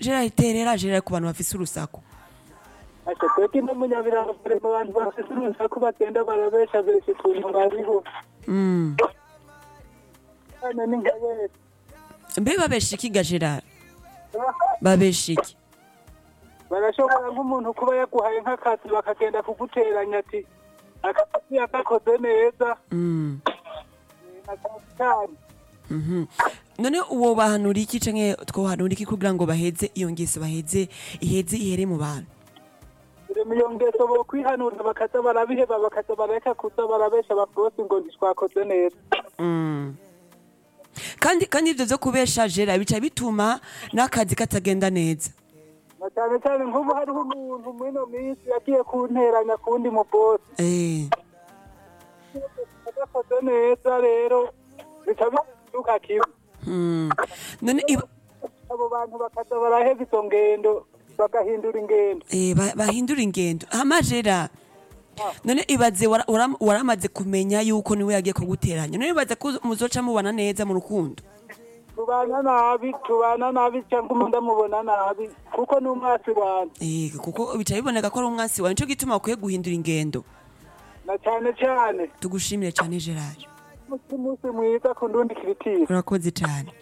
gerard terera gerard ku bantu bafise urusaku ati twebwe no munyabiranga mu bantu bafite urusaku bagenda barabesha besha ukuntu bariho Mm. hano ni nka wese mbe babesha iki ga gerard babesha iki barashobora nk'umuntu kuba yaguhaye nk'akazi bakagenda kuguteranya ati akazi yagakoze neza Mm. akazi cyane Mhm. none uwo bahanura iki canke twohanura iki kugira ngo baheze iyo ngeso baheze iheze ihere mu bantu buri mu iyo ngeso bo kwihanura bakaza barabiheba bakaza bareka kuza barabesha babosi ngo ntitwakoze neza Mm. kandi kandi ivyo vyo kubesha gerard bica bituma n'akazi katagenda neza na cyane cyane nk'ubu hariho umuntu muri ino minsi yagiye kunteranya ku wundi mubosi Eh. agakoze neza rero bica biduka kibi Mm. none iba- abo bantu bakaza baraheba izo ngendo bagahindura ingendo Eh, ba- bahindura ingendo amajera none ibaze wara- wara- waramaze kumenya yuko niwe yagiye kuguteranya none ibaze ko muzoca mubana neza mu rukundo tubana nabi tubana nabi cyangwa umuntu amubona nabi kuko ni umwasi wanjye Eh, kuko bica biboneka ko ari umwansi wawe nico gituma ukwiye guhindura ingendo na cyane cyane tugushimire cyane gerard umunsi umunsi mwiza ku ndundi kiritiri urakoze cyane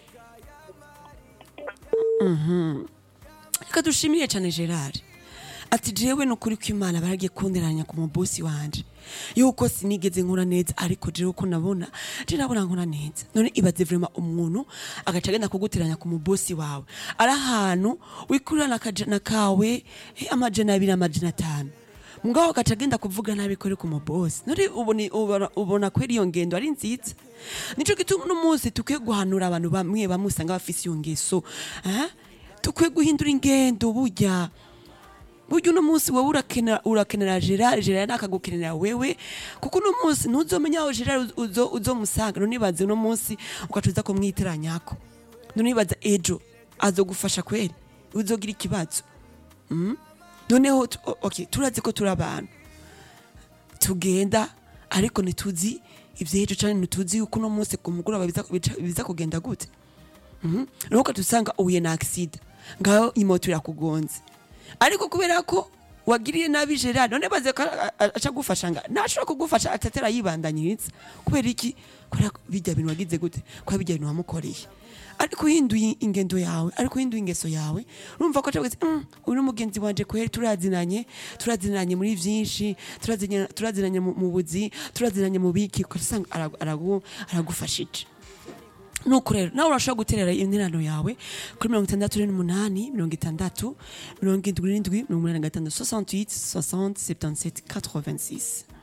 Mhm. reka dushimire cyane gerard ati jewe ni ukuri ko imana baragiye kunderanya ku mubosi wanje yuko sinigeze nkora neza ariko jewe ko nabona je nabona nkora neza none ibaze vrema umuntu agaca agenda kuguteranya ku mubosi wawe ari ahantu wikurira akajana kawe eh, amajana abiri amajana atanu mugabo agaca agenda kuvuga nabi ko ari ku mubosi none ubona ubona- ubona ko iyo ngendo ari nziza nico gituma uno munsi tukwiye guhanura abantu bamwe bamwe usanga bafise iyo ngeso eh? tukwiye guhindura ingendo burya burya uno munsi wowe urakenera urakenera gerard gerard nakagukenera wewe kuko uno munsi ntuzomenya aho gerard uzo uzomusanga none ibaze uno munsi ugaca uza kumwitiranyako none ibaza ejo azogufasha kweri uzogira ikibazo Mm? noneho tu- o- okay turazi ko turi abantu tugenda ariko ntituzi ivy'ejo canke ntituzi yuko uno munsi ku mugoroba biza- bica- biza kugenda gute Mhm. nuko ukatusanga uhuye na agisida ngaho imoto irakugonze ariko kubera ko wagiriye nabi gerard none baze ko a- a- aca gufasha nga ntashobora kugufasha atatera yibandanyiriza kubera iki kubera ko bijya bintu wagize gute kubera bijya bintu wamukoreye ariko uhinduye ingendo yawe ariko uhinduye ingeso yawe urumva ko acavuga mm, uyu ni mugenzi wanje kweri turazinanye turazinanye muri vyinshi turazinanye turazinanye mu mu buzi turazinanye mu biki ugasanga aragu- aragu- aragufashije nuko rero nawe urashobora guterera interano yawe kuri mirongo itandatu n'umunani mirongo itandatu mirongo indwi n'indwi mirongo umunani na gatanu 68 60 77 86